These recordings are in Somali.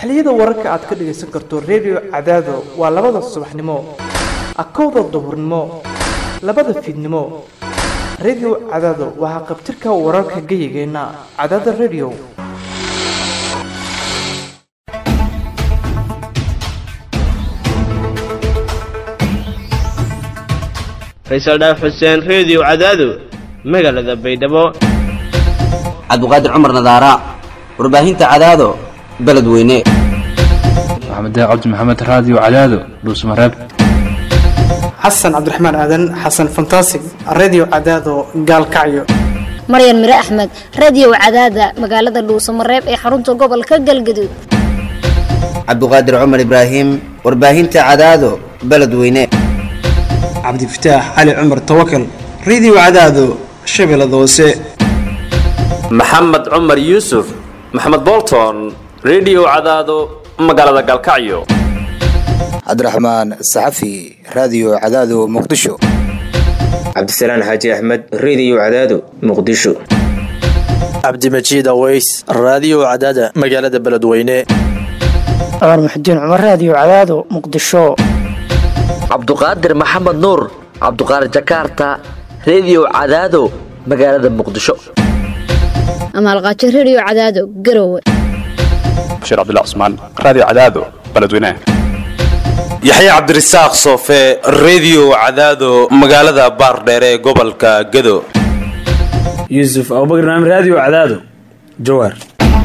xilliyada wararka aad ka dhagaysan karto redio cadaado waa labada subaxnimo akowda duhurnimo labada fiidnimo redio cadaado waa haqabtirka wararka geyigeenna cadaada redio faysal dhaaf xuseen reediyo cadaado magaalada baydhabo cabdiqaadir cumar nadaara warbaahinta cadaado beledweyne maxamed cabdi maxamed raadiyo cadaado dhuusmareeb xasan cabdiraxmaan aadan xasan fantasig redio cadaado gaalkacyo maryan mire axmed radiyow cadaada magaalada dhuusamareeb ee xarunta gobolka galgaduud cabdiqaadir cumar ibraahim warbaahinta cadaado beledweyne cabdifataax cali cumar tawakal redio cadaado shabeellada hoose maxamed cumar yuusuf maxamed bolton redio cadaado magaalada galkacyo cabdiraxmaan saxafi raadiyo cadaado muqdisho cabdisalaan xaaji axmed reediyo cadaado muqdisho cabdimajiid aweys raadiyo cadaada magaalada beledweyne cumar muxudiin cumar raadiyo cadaado muqdisho cabduqaadir maxamed nuur cabduqaadir jakaarta reediyo cadaado magaalada muqdisho amaalqaajo redio cadaado garowe bashiir cabdilla cusmaan raadiyo cadaado beledweyne yaxye cabdirasaaq soofe reediyo cadaado magaalada baardheere ee gobolka gado yuusuf abubakr naam raadiyo cadaado jawaar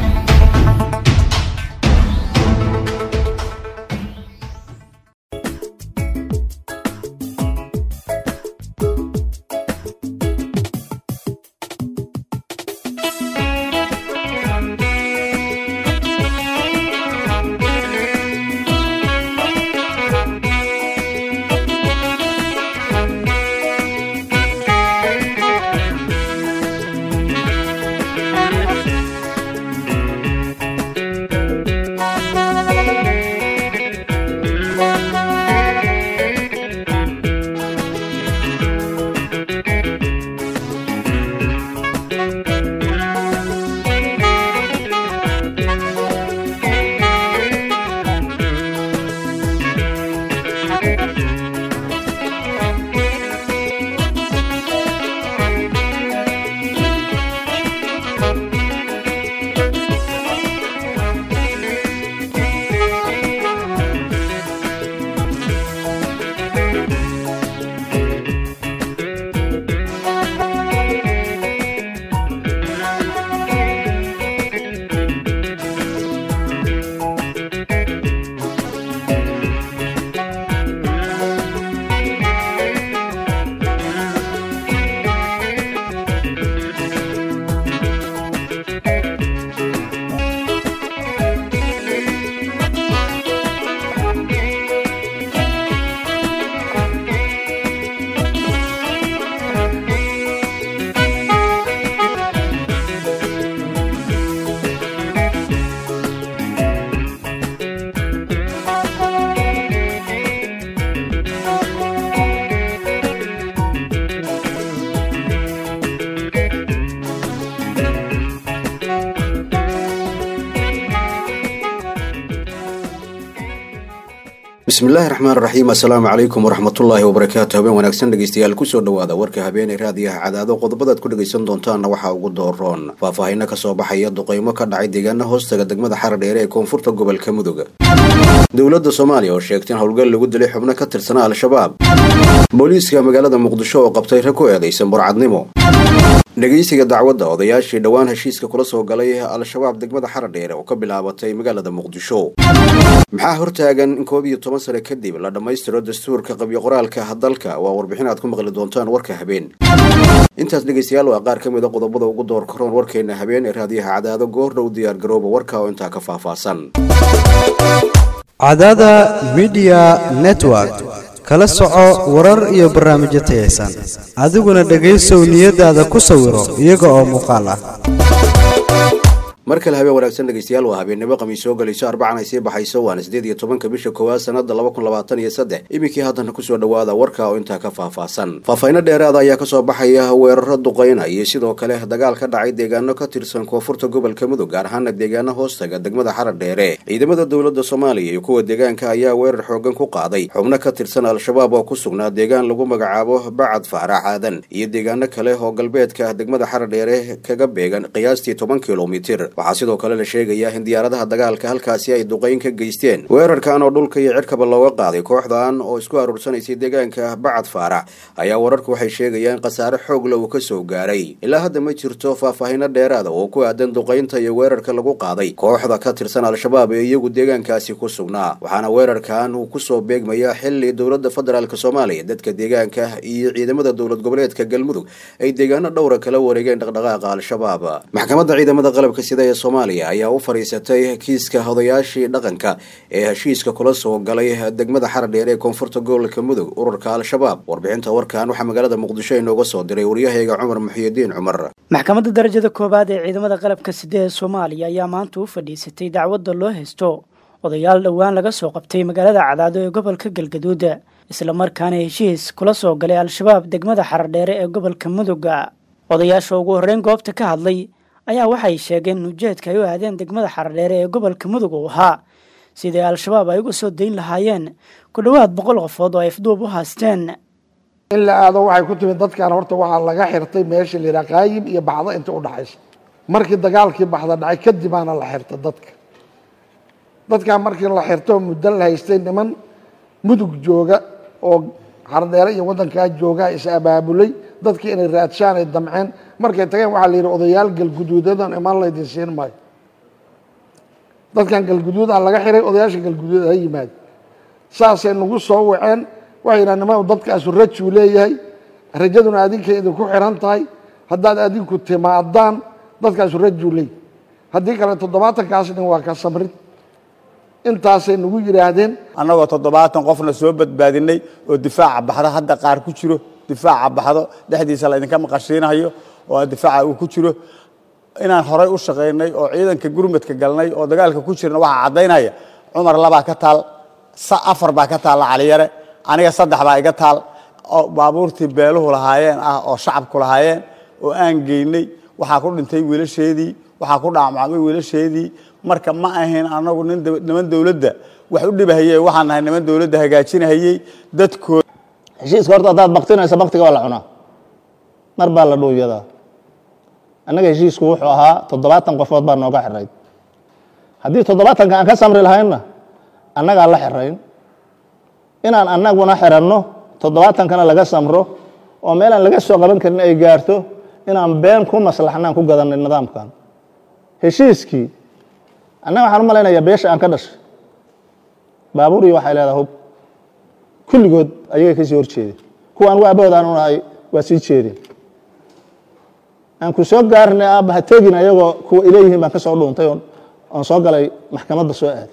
bismillaahi raxmaan raxiim assalaamu calaykum waraxmatullaahi wabarakaatu habeen wanaagsan dhegeystayaal kusoo dhawaada warka habeenay raadiyaha cadaado qodobadaad ku dhegaysan doontaanna waxaa ugu dooroon faahfaahino kasoo baxaya duqeymo ka dhacay deegaana hoostaga degmada xaradheere ee koonfurta gobolka mudug dowladda soomaaliya oo sheegtay in howlgal lagu dilay xubno ka tirsanaa al-shabaab booliiska magaalada muqdisho oo qabtay rag ku eedaysan burcadnimo dhegeysiga dacwadda odayaashii dhowaan heshiiska kula soo galay al-shabaab degmada xaradheere oo ka bilaabatay magaalada muqdisho maxaa hortaagan in koob iyo toban sano kadib la dhammaystiro dastuurka qabyo qoraalka dalka waa warbixin aad ku maqli doontaan warka habeen intaas dhegeystayaal waa qaar ka mid a qodobada ugu door karoon warkeena habeen ee raadiyaha cadaado goordhow diyaar garooba warka oo intaa ka faahfaahsan cadaada midiya network kala soco warar iyo barnaamijyo tayaysan adiguna dhegaysow niyadaada ku sawiro iyaga oo muuqaal ah mar kale habeen wanaagsan dhegeystayaal waa habeennimo khamiis soo gelayso arbacan ay sii baxayso waana sideed iyo tobanka bisha koowaad sanada laba kun labaatan iyo saddex iminkii haddana kusoo dhawaada warka oo intaa ka faahfaahsan faahfaahinno dheeraada ayaa kasoo baxaya weeraro duqeyna iyo sidoo kale dagaal ka dhacay deegaano ka tirsan koonfurta gobolka mudug gaar ahaana deegaano hoostaga degmada xarar dheere ciidamada dowladda soomaaliya iyo kuwa deegaanka ayaa weerar xoogan ku qaaday xubno ka tirsan al-shabaab oo ku sugnaa deegaan lagu magacaabo bacad faarax aadan iyo deegaano kale oo galbeedka degmada xarar dheere kaga beegan qiyaastii toban kilomitir waxaa sidoo kale la sheegayaa in diyaaradaha dagaalka halkaasi ay duqeyn ka geysteen weerarkan oo dhulka iyo cirkaba looga qaaday kooxdan oo isku aruursanaysay deegaanka bacad faarax ayaa wararku waxay sheegayaan khasaare xoogla uu ka soo gaaray ilaa hadda ma jirto faahfaahino dheeraada oo ku aadan duqeynta iyo weerarka lagu qaaday kooxda ka tirsan al-shabaab ee iyagu deegaankaasi ku sugnaa waxaana weerarkan uu kusoo beegmayaa xili dowladda federaalk soomaaliya dadka deegaanka iyo ciidamada dowlad goboleedka galmudug ay deegaano dhowra kala wareegeen dhaqdhaqaaqa al-shabaab maxkamadda ciidamada qalabka sida ee soomaaliya ayaa u fadhiisatay kiiska odayaashii dhaqanka ee heshiiska kula soo galay degmada xarar dheer ee koonfurta gobolka mudug ururka al-shabaab warbixinta warkan waxaa magaalada muqdisho inooga soo diray waryahayga cumar muxiyidiin cumar maxkamadda darajada koowaad ee ciidamada qalabka sida ee soomaaliya ayaa maanta u fadhiisatay dacwadda loo haysto odayaal dhowaan laga soo qabtay magaalada cadaado ee gobolka galgaduud islamarkaana heshiis kula soo galay al-shabaab degmada xarar dheere ee gobolka muduga odayaasha ugu horreyn goobta ka hadlay ayaa waxay sheegeen in ujeedka ay u aadeen degmada xaradheere ee gobolka mudug uu ahaa sidii al-shabaab ay uga soo dayn lahaayeen ku dhowaad boqol qofood oo ay afduub u haasteen in la aado waxay ku timid dadkan horta waxaa laga xirtay meesha la yidhaha qaayib iyo baxdo inta u dhaxaysa markii dagaalkii baxda dhacay kadibaana la xirta dadka dadkan markii la xirto muddo la haystay niman mudug jooga oo xardheere iyo waddankaa joogaa is abaabulay dadkii inay raadshaan ay damceen markay tageen waxaa la yidhi odayaal galguduudadan imaan laydin siin maayo dadkan galguduudaa laga xiray odayaasha galguduud ha yimaado saasay nagu soo waceen waxay yidhaha niman dadkaasu rajuu leeyahay rajaduna adinkay idinku xiran tahay haddaad adinku timaadaan dadkaasu rajuu leeyahy haddii kale toddobaatankaas nin waa ka samrid intaasay nagu yidhaahdeen annagoo toddobaatan qofna soo badbaadinay oo difaaca baxdo hadda qaar ku jiro difaaca baxdo dhexdiisa laydinka maqashiinayo oo difaaca uu ku jiro inaan horay u shaqaynay oo ciidanka gurmadka galnay oo dagaalka ku jirna waxaa caddaynaya cumar labaa ka taal afar baa ka taalla caliyare aniga saddex baa iga taal oo baabuurtii beeluhu lahaayeen ah oo shacabku lahaayeen oo aan geynay waxaa ku dhintay wiilasheedii waxaa ku dhaamacmay wiilasheedii marka ma ahayn anagu niman dowladda wax u dhibahayey waxaan nahay niman dowladda hagaajinahayey dadkooda heshiiska horta haddaad baktinaysa baktiga waa la cunaa mar baa la dhuuyadaa annaga heshiisku wuxuu ahaa toddobaatan qofood baa nooga xirayd haddii toddobaatanka aan ka samri lahaynna annagaa la xirayn inaan annaguna xiranno toddobaatankana laga samro oo meelaan laga soo qaban karin ay gaarto inaan been ku maslaxnaan ku gadanay nidaamkan heshiiskii annaga waxaan u malaynayaa beesha aan ka dhashay baabuur iyo waxay leedaha hub kulligood ayagay ka sii horjeedeen kuwa anugu aabahood aanu nahay waa sii jeedeen aan ku soo gaarnay aabba ha tegin ayagoo kuwa ileeyihiin baan ka soo dhuuntay oon soo galay maxkamadda soo aaday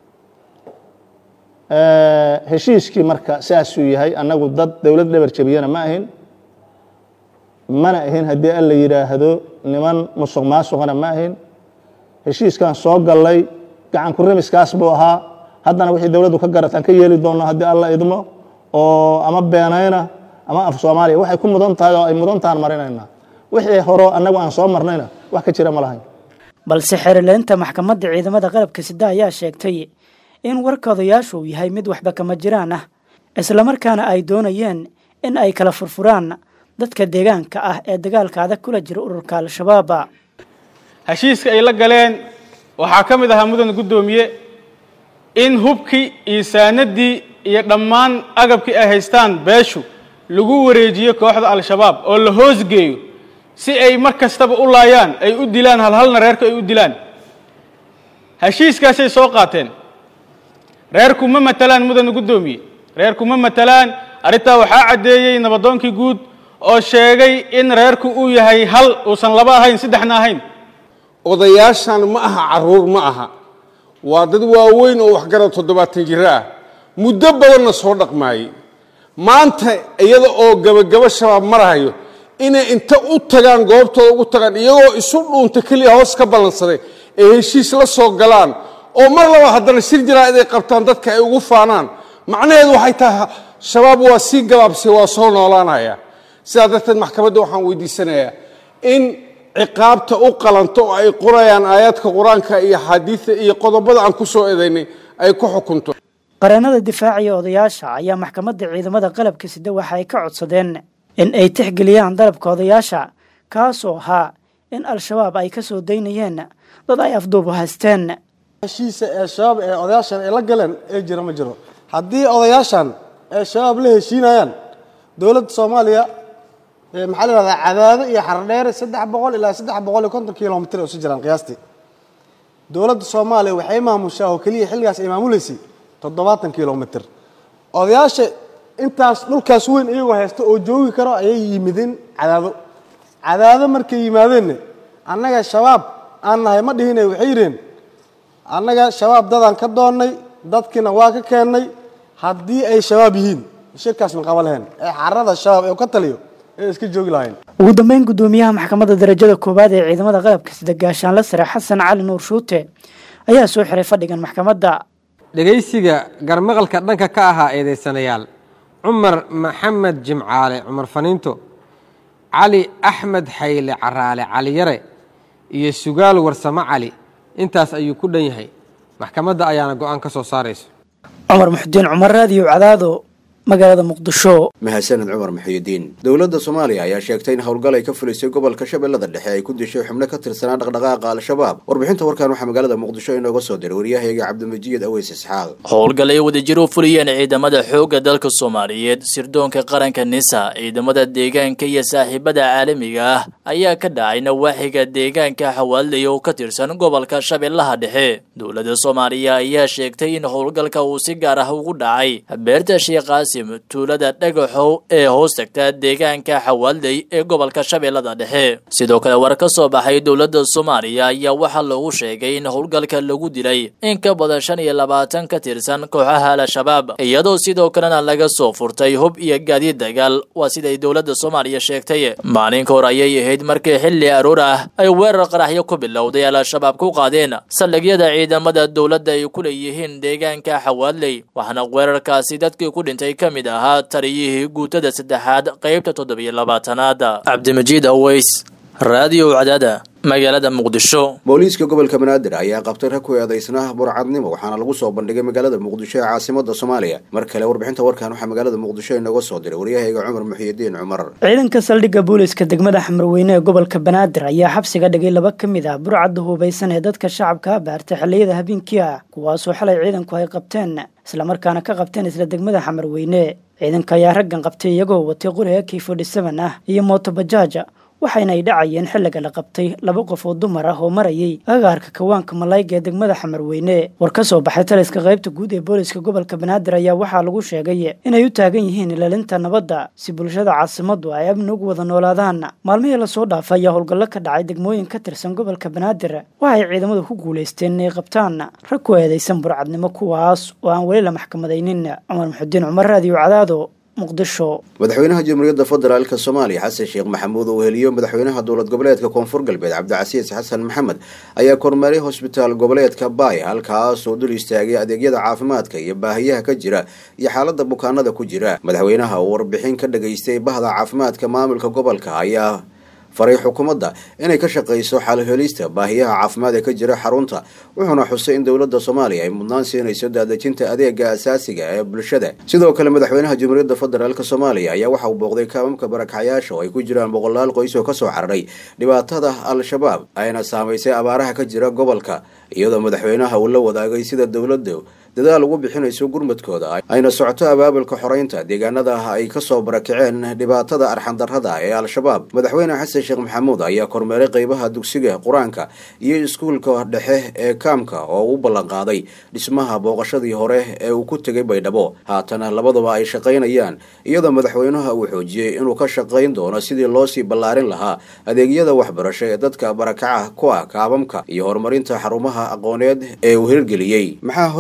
heshiiskii marka saasuu yahay annagu dad dowlad dhabar jabiyana ma ahin mana ahin haddii alla yidhaahdo niman musuq maasuqana ma ahin heshiiskan soo gallay gacan ku remiskaas buu ahaa haddana wixii dowladdu ka garataan ka yeeli doonno haddii alla idmo oo ama beenayna ama af soomaaliya waxay ku mudan tahay oo ay mudan tahan marinaynaa wixii horo annagu aan soo marnayna wax ka jira ma lahayn balse xerileynta maxkamadda ciidamada qalabka sida ayaa sheegtay in warka odayaashu uu yahay mid waxba kama jiraan ah islamarkaana ay doonayeen in ay kala furfuraan dadka deegaanka ah ee dagaalka adag kula jira ururka al-shabaab heshiiska ay la galeen waxaa ka mid ahaa mudan guddoomiye in hubkii iyo saanadii iyo dhammaan agabkii ay haystaan beeshu lagu wareejiyo kooxda al-shabaab oo la hoosgeeyo si ay mar kastaba u laayaan ay u dilaan halhalna reerku ay u dilaan heshiiskaasay soo qaateen reerku ma matalaan mudana guddoomiye reerku ma matalaan arrintaa waxaa caddeeyey nabadoonkii guud oo sheegay in reerku uu yahay hal uusan laba ahayn saddexna ahayn odayaashan ma aha carruur ma aha waa dad waaweyn oo waxgarad toddobaatan jiro ah muddo badanna soo dhaqmaayey maanta iyada oo gabagabo shabaab marahayo inay inta u tagaan goobtooda ugu tagaan iyagoo isu dhuunta keliya hoos ka ballansaday ay heshiis la soo galaan oo mar laba haddana shir jaraa'id ay qabtaan dadka ay ugu faanaan macnaheedu waxay tahay shabaab waa sii gabaabsay waa soo noolaanaya sidaa darteed maxkamadda waxaan weydiisanayaa in ciqaabta u qalanto oo ay qorayaan aayaadka qur-aanka iyo axaadiida iyo qodobada aan ku soo eedaynay ay ku xukunto qareenada difaaciya odayaasha ayaa maxkamadda ciidamada qalabka sida waxa ay ka codsadeen in ay tixgeliyaan dalabka odayaasha kaasoo ahaa in al-shabaab ay ka soo daynayeen dad ay afduubu haysteen heshiisa ee shabaab ee odayaashan ay la galeen ee jira ma jiro haddii odayaashan ee shabaab la heshiinayaan dowladda soomaaliya maxaa la yihahdaa cadaado iyo xardheere saddex boqol ilaa saddex boqol iyo konton kilomitr ay isu jiraan qiyaastii dowladda soomaaliya waxay maamushaa oo keliya xilligaas ay maamuleysay toddobaatan kilomitr odayaasha intaas dhulkaas weyn iyagoo haysta oo joogi karo ayay yimideen cadaado cadaado markay yimaadeenna annaga shabaab aan nahay ma dhihine waxay yidheen annaga shabaab dadaan ka doonnay dadkiina waa ka keennay haddii ay shabaab yihiin shirkaas ma qaba lahayn ee xarada shabaab ee ka taliyo ee iska joogi lahayn ugu dambeyn gudoomiyaha maxkamadda darajada koowaad ee ciidamada qalabka sida gaashaanla sare xasan cali nuur shuute ayaa soo xiray fadhigan maxkamadda dhegaysiga garmaqalka dhanka ka ahaa eedaysanayaal cumar maxamed jimcaale cumar faniinto cali axmed xayle caraale caliyare iyo sugaal warsamo cali intaas ayuu ku dhan yahay maxkamadda ayaana go-aan ka soo saarayso cumar muxudiin cumar raadiyo cadaado magaalada muqdisho mahadsaned cumar muxiyidiin dowladda soomaaliya ayaa sheegtay in howlgal ay ka fulisay gobolka shabeellada dhexe ay ku dishay xubno ka tirsanaa dhaqdhaqaaqa al-shabaab warbixinta warkan waxaa magaalada muqdisho inooga soo diray waryahayga cabdimajiid aweys isxaaq howlgal ay wadajir u fuliyeen ciidamada xoogga dalka soomaaliyeed sirdoonka qaranka nisa ciidamada deegaanka iyo saaxiibada caalamiga ah ayaa ka dhacay nawaaxiga deegaanka xawaalday oo ka tirsan gobolka shabeellaha dhexe dowladda soomaaliya ayaa sheegtay in howlgalka uu si gaar ah ugu dhacay beerta sheekhaasi tuulada dhagaxow ee hoos tagta deegaanka xawaalday ee gobolka shabeellada dhexe sidoo kale war ka soo baxay dowladda soomaaliya ayaa waxaa lagu sheegay in howlgalka lagu dilay in ka badan shan iyo labaatan ka tirsan kooxaha al-shabaab iyadoo sidoo kalena laga soo furtay hub iyo gaadiid dagaal waa siday dowladda soomaaliya sheegtay maalinka hor ayay ahayd markii xilli aroor ah ay weerar qaraxyo ku bilowday al-shabaab ku qaadeen saldhigyada ciidamada dowladda ay ku leeyihiin deegaanka xawaalday waxaana weerarkaasi dadkii ku dhintay ka mid ahaa taliyihii guutada saddexaad qaybta toddobiyo labaatanaad cabdimajiid aweys raadiyo cadaada magaalada muqdisho booliiska gobolka banaadir ayaa qabtay rag ku eedaysnaa burcadnimo waxaana lagu soo bandhigay magaalada muqdisho ee caasimada soomaaliya mar kale warbixinta warkan waxaa magaalada muqdisho inooga soo diray waryahayga cumar muxiyidiin cumar ciidanka saldhigga booliiska degmada xamarweyne ee gobolka banaadir ayaa xabsiga dhigay laba ka mid ah burcadda hubaysan ee dadka shacabka baartay xilliyada habeenkii ah kuwaasoo xalay ciidanku ay qabteen islamarkaana ka qabteen isla degmada xamarweyne ciidanka ayaa raggan qabtay iyagoo watay qoriga k forty seven ah iyo mootobajaaj waxayna ay dhacayeen xilliga la qabtay laba qof oo dumar ah oo marayay agaarka kawaanka malayga ee degmada xamarweyne war ka soo baxay taliska qaybta guud ee booliska gobolka banaadir ayaa waxaa lagu sheegay inay u taagan yihiin ilaalinta nabadda si bulshada caasimadu ay amni ugu wada noolaadaan maalmihii lasoo dhaafay ayaa howlgallo ka dhacay degmooyin ka tirsan gobolka banaadir waxay ciidamadu ku guulaysteen inay qabtaan rag ku eedaysan burcadnimo kuwaas oo aan weli la maxkamadaynin cumar muxudiin cumar raadiyo cadaado madaxweynaha jamhuuriyadda federaalk soomaaliya xasan sheekh maxamuud oo heliyo madaxweynaha dowlad goboleedka koonfur galbeed cabdicasiis xasan maxamed ayaa kormeeray hosbitaal goboleedka baay halkaas oo dul istaagay adeegyada caafimaadka iyo baahiyaha ka jira iyo xaalada bukaanada ku jira madaxweynaha oo warbixin ka dhageystay bahda caafimaadka maamulka gobolka ayaa faray xukuumadda inay ka shaqayso xalhelista baahiyaha caafimaad ee ka jira xarunta wuxuuna xusay in dowladda soomaaliya ay mudnaan siinayso daadejinta adeega asaasiga ee bulshada sidoo kale madaxweynaha jamhuuriyadda federaalk soomaaliya ayaa waxa uu booqday kaamamka barakacyaasha oo ay ku jiraan boqolaal qoys oo kasoo cararay dhibaatada al-shabaab ayna saamaysay abaaraha ka jira gobolka iyadoo madaxweynaha uu la wadaagay sida dowladda dadaal ugu bixinayso gurmadkooda ayna socoto abaabulka xoreynta deegaanada ay kasoo barakaceen dhibaatada arxandarrada ee al-shabaab madaxweyne xasan sheekh maxamuud ayaa kormeeray qeybaha dugsiga qur-aanka iyo iskuulka dhexe ee kaamka oo u ballanqaaday dhismaha booqashadii hore ee uu ku tegay baydhabo haatana labaduba ay shaqaynayaan iyadoo madaxweynaha uu xoojiyey inuu ka shaqayn doono sidii loosii ballaarin lahaa adeegyada waxbarasho ee dadka barakaca ku ah kaabamka iyo horumarinta xarumaha aqooneed ee uu hirgeliyey maxaa hortaagan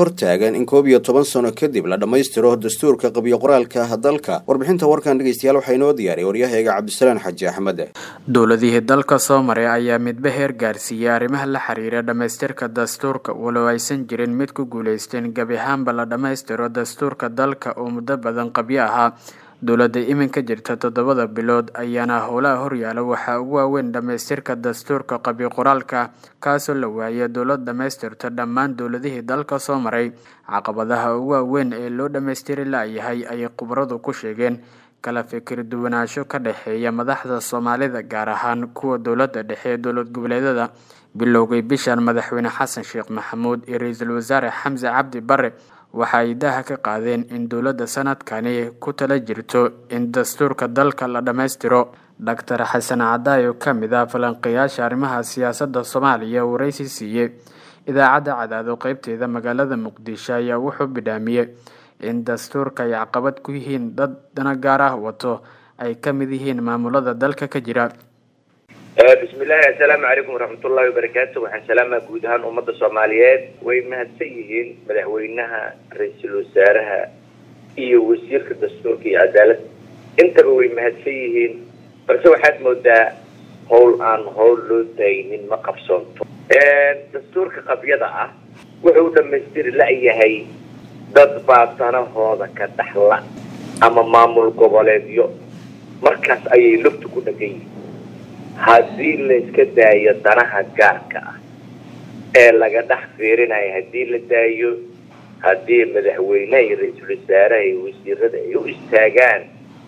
baaqeen in koob iyo toban sano kadib la dhammaystiro dastuurka qabyo qoraalka dalka warbixinta warkan dhegeystayaal waxaa inoo diyaariyay waryahayga cabdisalaan xaji axmed dowladihii dalka soo maray ayaa midba heer gaarsiiyey arrimaha la xiriira dhammaystirka dastuurka walow aysan jirin mid ku guulaysteen gebi ahaanba la dhammaystiro dastuurka dalka oo muddo badan qabyo ahaa dowladda iminka jirta toddobada bilood ayaana howlaha horyaala waxaa ugu waaweyn dhammaystirka dastuurka qabyo qoraalka kaasoo la waayay dowlad dhammaystirta dhammaan dowladihii dalka soo maray caqabadaha ugu waaweyn ee loo dhammaystiri la-yahay ayay khubaradu ku sheegeen kala fikir duwanaansho ka dhexeeya madaxda soomaalida gaar ahaan kuwa dowladda dhexe ee dowlad goboleedyada bilowgay bishan madaxweyne xasan sheekh maxamuud iyo ra-iisul wasaare xamse cabdi bare waxa ay daha ka qaadeen in dowladda sanadkani ku tala jirto in dastuurka dalka la dhammaystiro doctor xasan cadaay oo ka mid ah falanqeeyaasha arrimaha siyaasadda soomaaliya uu waraysi siiyey idaacadda cadaado qeybteeda magaalada muqdisho ayaa wuxuu bidhaamiyey in dastuurka ay caqabad ku yihiin dad dana gaar ah wato ay ka mid yihiin maamulada dalka ka jira bismillahi assalaamu calaykum waraxmatullahi wabarakaatu waxaan salaamaa guud ahaan ummadda soomaaliyeed way mahadsan yihiin madaxweynaha ra-iisul wasaaraha iyo wasiirka dastuurka iyo cadaalad intaba way mahadsan yihiin balse waxaad moodaa howl aan howl loo daynin ma qabsoonto dastuurka qabyada ah wuxuu dhamaystiri la-yahay dad baa danahooda ka dhaxla ama maamul goboleedyo markaas ayay lugta ku dhagan yihiin haddii layska daayo danaha gaarka ah ee laga dhex fiirinayo haddii la daayo haddii madaxweyneha iyo ra-iisul wasaaraha iyo wasiirada ay u istaagaan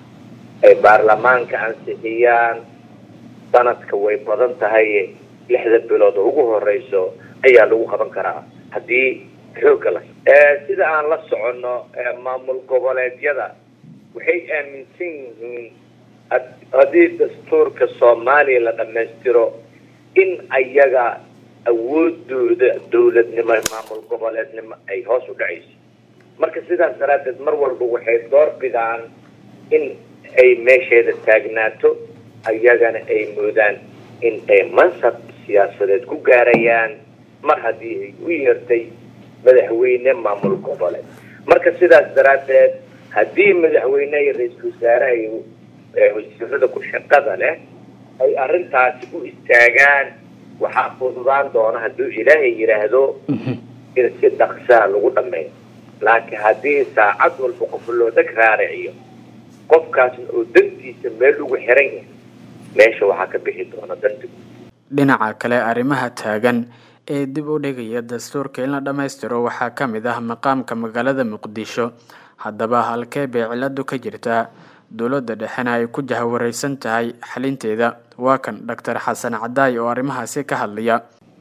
ay baarlamaanka ansixiyaan sanadka way badan tahay lixda bilood oo ugu horeyso ayaa lagu qaban karaa haddii xoogga la sida aan la soconno maamul goboleedyada waxay aaminsan yihiin haddii dastuurka soomaaliya la dhammaystiro in ayaga awoodooda dowladnimo maamul goboleednimo ay hoos u dhacayso marka sidaas daraaddeed mar walba waxay door bidaan in ay meesheeda taagnaato ayagana ay moodaan in ay mansab siyaasadeed ku gaarayaan mar haddii ay u yeertay madaxweyne maamul goboleed marka sidaas daraaddeed haddii madaxweyne iyo ra-iisul wasaaraha iyo wasiirada ku shaqada leh ay arrintaasi u istaagaan waxaa fududaan doona hadduu ilaahay yidhaahdo in si dhaqsaa lagu dhameeyo laakiin haddii saacad walba qof loo dag raariciyo qofkaasna oo dantiisa meel ugu xiran yahay meesha waxaa ka bixi doona danta dhinaca kale arrimaha taagan ee dib u dhigaya dastuurka in la dhammaystiro waxaa ka mid ah maqaamka magaalada muqdisho haddaba halkee bay ciladu ka jirtaa dowladda dhexena ay ku jahawareysan tahay xalinteeda waa kan doctor xasan cadaay oo arrimahaasi ka hadlaya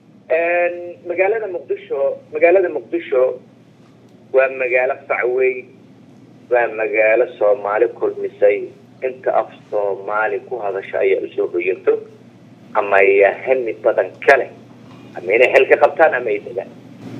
magaalada muqdisho magaalada muqdisho waa magaalo facweyn waa magaalo soomaali kulmisay inta af soomaali ku hadasha ayaa usoo hoyato ama ayaa hami badan kale ama inay xel ka qabtaan ama ay degaan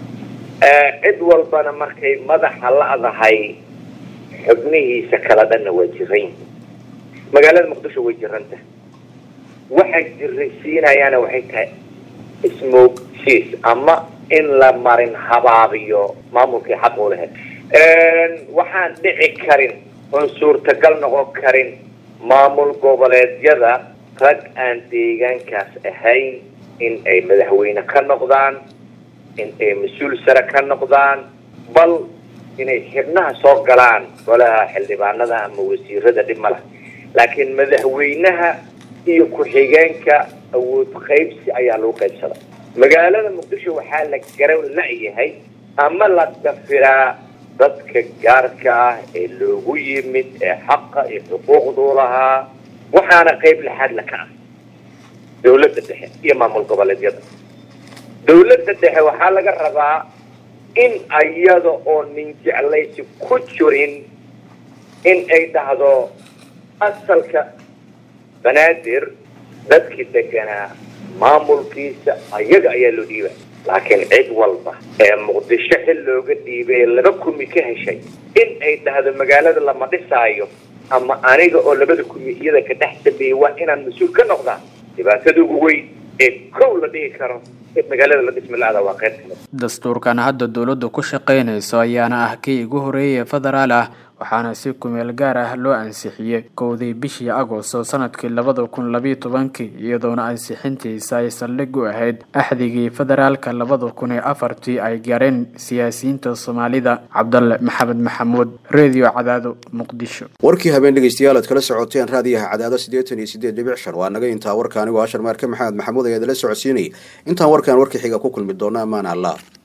cid walbana markay madaxa la-dahay xubnihiisa kala dhanna waa jiran yihiin magaalada muqdisho way jiranta waxay jiraysiinayaana waxay tahay ismoogsiis ama in la marin habaabiyo maamulkii xaq u lahayd waxaan dhici karin oon suurtagal noqon karin maamul goboleedyada rag aan deegaankaas ahayn in ay madaxweyne ka noqdaan in ay mas-uul sare ka noqdaan bal inay xibnaha soo galaan golaha xildhibaanada ama wasiirada dhib ma lah laakiin madaxweynaha iyo ku-xigeenka awood qaybsi ayaa lagu qaybsada magaalada muqdisho waxaa la garan la-yahay ama la dafiraa dadka gaarka ah ee loogu yimid ee xaqa iyo xuquuqduu lahaa waxaana qayb laxaad la ka ah dowladda dhexe iyo maamul goboleedyada dowladda dhexe waxaa laga rabaa in ayada oo nin jeclaysi ku jirin in ay dhahdo asalka banaadir dadkii deganaa maamulkiisa ayaga ayaa loo dhiiba laakiin cid walba ee muqdisho xil looga dhiibay laba kumi ka heshay in ay dhahdo magaalada lama dhisaayo ama aniga oo labada kumi iyada ka dhex dambeeyay waa inaan mas-uul ka noqdaa dhibaatada ugu weyn ee kow la dhihi karo magaalada la dhismi la-ada waa qayb kamid dastuurkan hadda dowladdu ku shaqaynayso ayaana ah kii ugu horeeyay federaal ah waxaana si kumeel gaar ah loo ansixiyey kowdii bishii agosto sanadkii labada kun labiyo tobankii iyadoona ansixintiisa ay saldhig u ahayd axdigii federaalka labada kun iyo afartii ay gaareen siyaasiyiinta soomaalida cabdalle maxamed maxamuud redio cadaado muqdisho warkii habeen dhegeystayaal aad kala socoteen raadiyaha cadaado siddeetan iyo siddeed dhibic shan waa naga intaa warka anigoo ashar maarke maxamed maxamuud ayaa idala socodsiinayay intaan warkan warka xiga ku kulmi doona ammaan allah